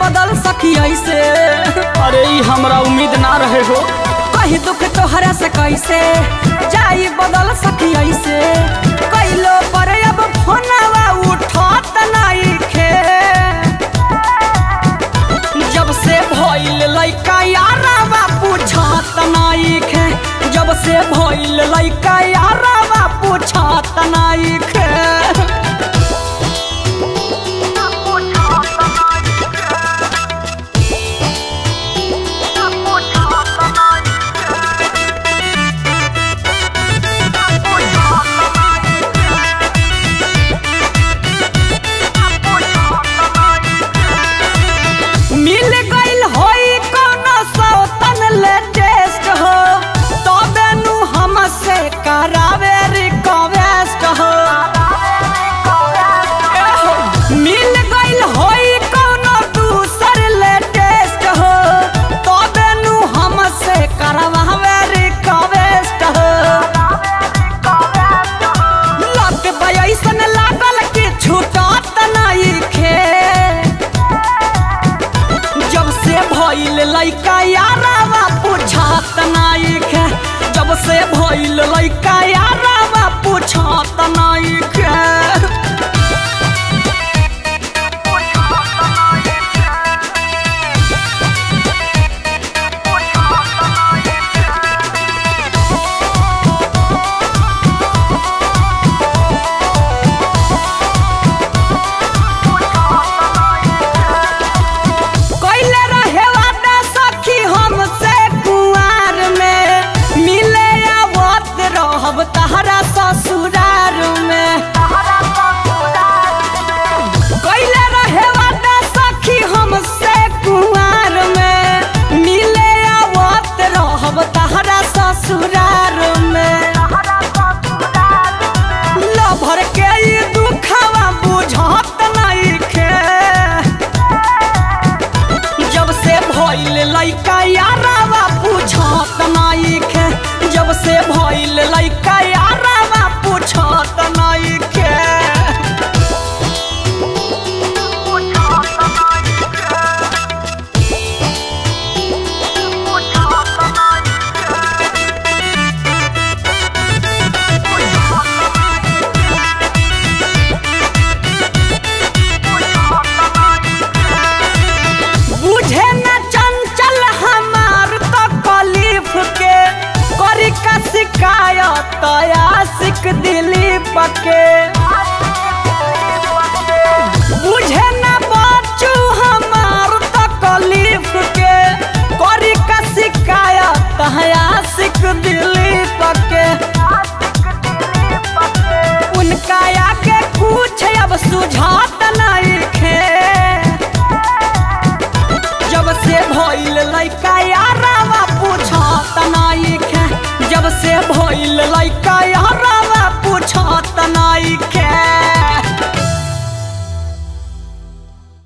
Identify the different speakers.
Speaker 1: बदल सकी ऐसे अरे ई हमरा उम्मीद ना रहे हो कही दुख तोहरा से कैसे जाई बदल सकी ऐसे कैलो पर अब फोनवा उठत नहीं खे जब से भइल लइका यारवा पूछत नहीं खे जब से भइल लइका यारवा पूछत नहीं खे मिल गइल होई कोनो सौतन लेटेस्ट हो तबे नु हमसे करावे रिक्वेस्ट हो एहो, मिल गइल होई कोनो दूसर लेटेस्ट हो तबे नु हमसे करवावे रिक्वेस्ट हो लत बयसन लागल कि छूटत नहीं खे जब से भइल लइका यारावा पूछत नहीं खे जब से भइल लइका यारावा पूछत नहीं खे कैले रहे वादा सखी हमसे कुआर में मिले आवत रहब तहरा ससुरार में कैले रहे वादा सखी हमसे कुआर में मिले आवत रहब तहरा ससुरार में लभर के ई दुखवा बुझत नहीं खे जब से भइल लइका यारावा पूछत नहीं खे जब से भइल लइका यारावा पूछत नहीं खे बुझे न चंचल हमार तकलीफ के करी का शिकायत आशिक दिलीप के बुझे न बच्चू हमार तकलीफ के करी का शिकायत आशिक दिलीप के उनका आके कुछ अब सुझात नहीं खे जब से भइल लइका यारावा पूछत नहीं खे जब से भइल लइका यारावा पूछत नहीं